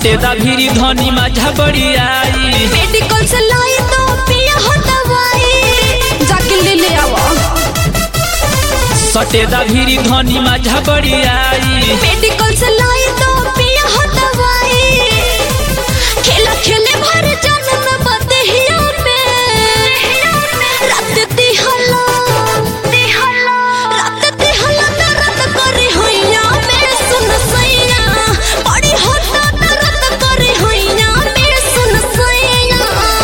सटेदा भीरी धनी माझा बड़ी आई मेडिकल से लाई तो पिया हो दवाई जाके ले ले आवा सटेदा भीरी धनी माझा बड़ी आई मेडिकल से लाई तो पिया हो दवाई खेला खेले भर जन्म बदहिया में रात दिहला रात दिहला दर्द करे होइया में सुन सैया बड़ी होता दर्द करे होइया में सुन सैया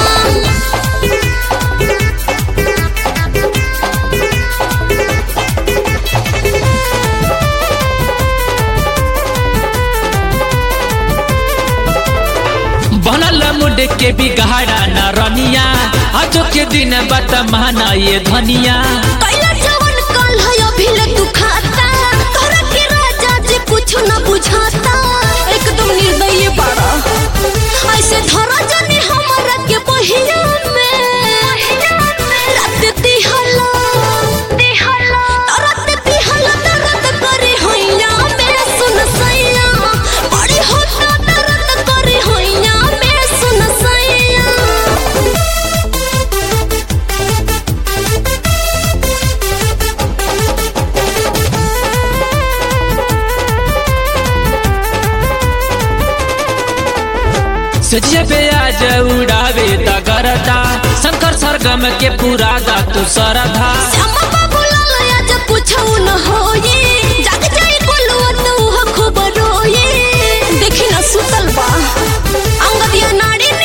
बनल मुंड के बिगाड़ा न रनिया आजो के दिन बत माना ये धनिया कैला जवन कल है अभी ले तू खाता तोरा के राजा जी कुछ न बुझाता एकदम निर्दयी बाड़ा ऐसे धरा जाने हमरा के बहिया में रात दिहला दिहला रात दिहला दर्द करे होइया में सुन सैया बड़ी होता दर्द करे होइया में सुन सैया सजिया पे आज उड़ावे दगरता शंकर सरगम के पूरा गा तू सरधा श्यामा बाबू लाल आज पूछौ न होई जग जाई बोलुआ तू हो खबर होई देखी ना सुतल बा अंगदिया नाड़ी